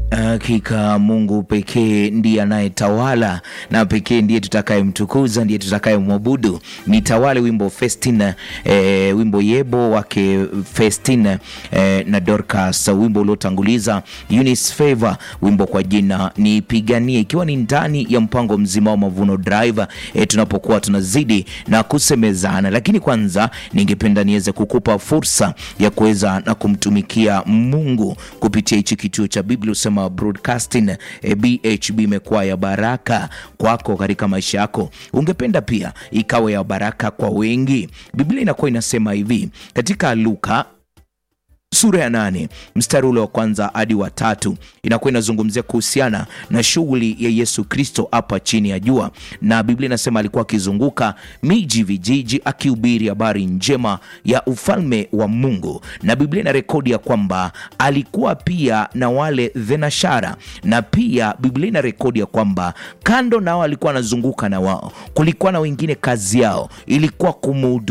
Hakika Mungu pekee ndiye anayetawala na pekee ndiye tutakayemtukuza, ndiye tutakayemwabudu. Nitawale wimbo Festina, eh, wimbo Yebo wake Festina eh, na Dorcas, wimbo uliotanguliza Eunice Favor, wimbo kwa jina Nipiganie, ikiwa ni ndani ya mpango mzima wa Mavuno Drive eh, tunapokuwa tunazidi na kusemezana. Lakini kwanza ningependa niweze kukupa fursa ya kuweza na kumtumikia Mungu kupitia hichi kituo cha Biblia usema broadcasting eh, BHB imekuwa ya baraka kwako katika maisha yako. Ungependa pia ikawe ya baraka kwa wengi. Biblia inakuwa inasema hivi katika Luka sura ya nane mstari ule wa kwanza hadi wa tatu inakuwa inazungumzia kuhusiana na shughuli ya Yesu Kristo hapa chini ya jua, na Biblia inasema alikuwa akizunguka miji vijiji, akihubiri habari njema ya ufalme wa Mungu, na Biblia ina rekodi ya kwamba alikuwa pia na wale thenashara, na pia Biblia ina rekodi ya kwamba kando nao alikuwa anazunguka na wao, kulikuwa na wengine kazi yao ilikuwa kumuhudu